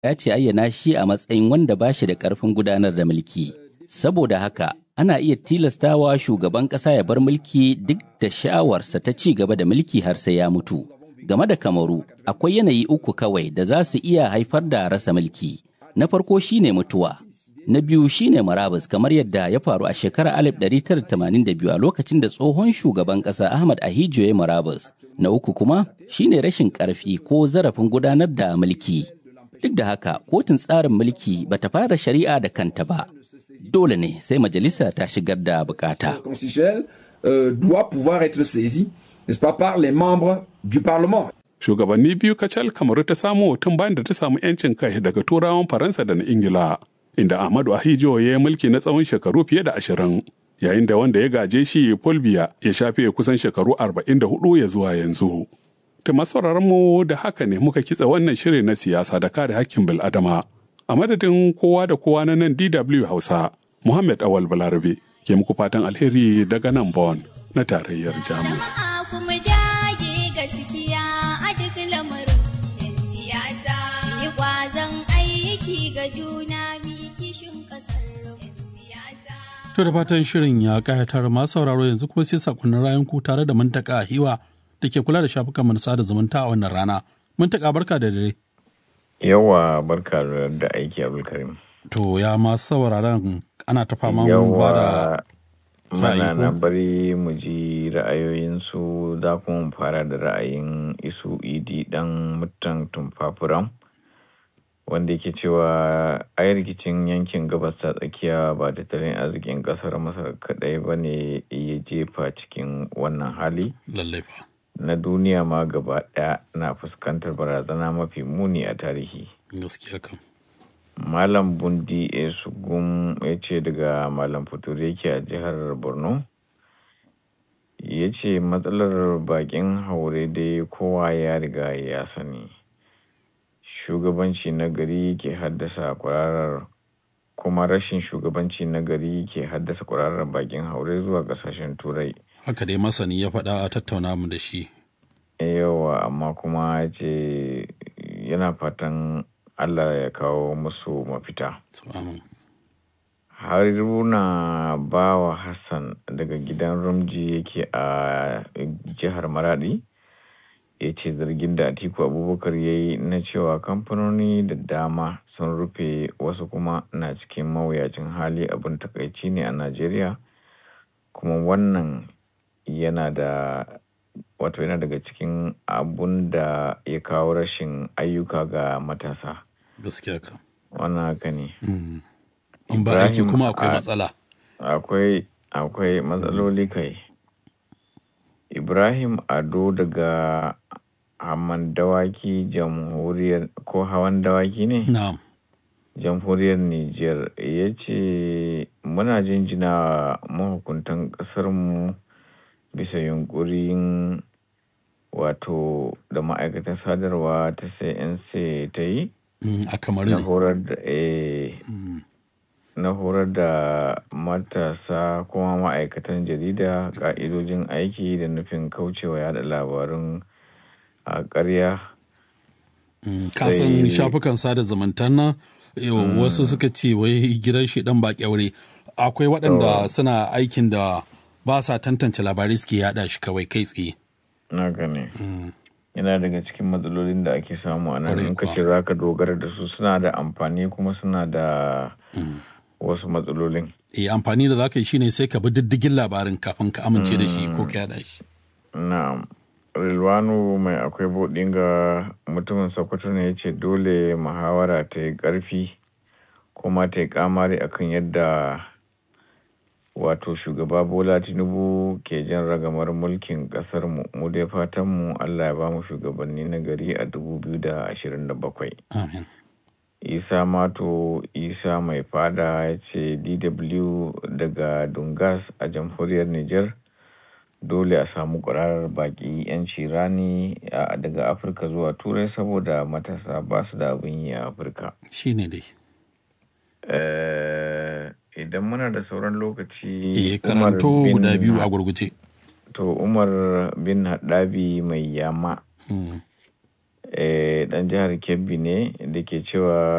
ya ce ayyana shi a matsayin wanda ba shi da ƙarfin gudanar da mulki. Saboda haka, ana iya tilastawa shugaban ƙasa ya bar mulki duk da sha'awarsa ta ci gaba da mulki har sai ya mutu. Game da Kamaru, akwai yanayi uku kawai da za su iya haifar da rasa mulki. Na farko shine mutuwa. Na biyu shine marabus kamar yadda ya faru a shekarar 1982 a lokacin da tsohon shugaban ƙasa Ahmad Ahijo ya marabus. Na uku kuma shine rashin ƙarfi ko zarafin gudanar da mulki. Duk da haka, kotun tsarin mulki bata fara shari'a da kanta ba. Dole ne sai majalisa ta shigar da bukata. doit pouvoir être saisi, n'est-ce pas, par les membres du Parlement. Shugabanni biyu kacal kamaru ta samu tun bayan da ta samu 'yancin kai daga turawan Faransa da na Ingila, inda Ahmadu Ahijo ya yi mulki na tsawon shekaru fiye da ashirin, yayin da wanda ya gaje shi Paul Biya ya shafe kusan shekaru arba'in da hudu ya zuwa yanzu. Ta masauraran mu da haka ne muka kitsa wannan shirin na siyasa da kare hakkin bil'adama. A madadin kowa da kowa na nan DW Hausa, Muhammad Awal Balarabe ke muku fatan alheri daga nan Bon na tarayyar Jamus. To da fatan shirin ya kayatar masu sauraro yanzu kuma sai sakonnin rayan ku tare da mantaka a hiwa da ke kula da shafukan mu sada zumunta a wannan rana. Mantaka barka da dare. Yawa barka da aiki Abdulkarim. To ya masu sauraron ana ta fama ba da mana na bari mu ji ra'ayoyinsu za kuma fara da ra'ayin isu idi dan mutan tumfafuram wanda yake cewa ai rikicin yankin gabas ta tsakiya ba tattalin arzikin kasar masar kadai ba ne ya jefa cikin wannan hali na duniya ma gaba daya na fuskantar barazana mafi muni a tarihi gaskiya kam Malam Bundi Esugum ya ce daga Malam Futuri yake a jihar Borno. Ya ce matsalar bakin haure dai kowa ya riga ya sani. Shugabanci na gari ke haddasa kwararar kuma rashin shugabanci na gari ke haddasa kwararar bakin haure zuwa kasashen turai. Haka dai masani ya faɗa a tattauna mu da shi. Yawa amma kuma ce yana fatan Allah ya kawo musu mafita. Haruna Bawa Hassan daga gidan Rumji yake a jihar Maradi ya ce zargin da Atiku Abubakar ya yi na cewa kamfanoni da dama sun rufe wasu kuma na cikin mawuyacin hali abin takaici ne a Najeriya kuma wannan yana da wato yana daga cikin abun da ya kawo rashin ayyuka ga matasa. gaskiya ka wannan haka ne in ba aiki kuma akwai matsala akwai akwai matsaloli kai ibrahim ado daga haman dawaki jamhuriyar ko hawan dawaki ne na'am jamhuriyar niger ya ce muna jinjina mahukuntan ƙasarmu bisa yunkurin wato da ma'aikatan sadarwa ta cnc ta yi a kamar na horar da na horar da matasa kuma ma'aikatan jarida ka'idojin aiki da nufin kaucewa yada labarun a ƙarya kasan shafukan sada zumuntan nan wasu suka ce wai gidan shi dan ba kyaure akwai waɗanda suna aikin da ba sa tantance labarai suke yada shi kawai kai tsaye na gane yana daga cikin matsalolin da ake samu a nan in kace za ka dogara da su suna da amfani kuma suna da wasu matsalolin eh amfani da za ka yi shine sai ka bi diddigin labarin kafin ka amince da shi ko ka yada shi na'am rilwanu mai akwai buɗin ga mutumin sokoto ne ya ce dole muhawara ta yi ƙarfi kuma ta yi kamari akan yadda wato shugaba bola tinubu ke jan ragamar mulkin kasar mu mu dai fatan mu allah ya ba mu shugabanni na gari a 2027 isa mato isa mai fada ya ce dw daga dungas a jamhuriyar niger dole a samu ƙwararar baki 'yanci rani daga afirka zuwa turai saboda matasa ba su da abin yi a afirka shi ne dai idan muna da sauran lokaci eh karanto guda biyu a gurguje to umar bin haɗabi mai yama dan jihar kebbi ne da ke cewa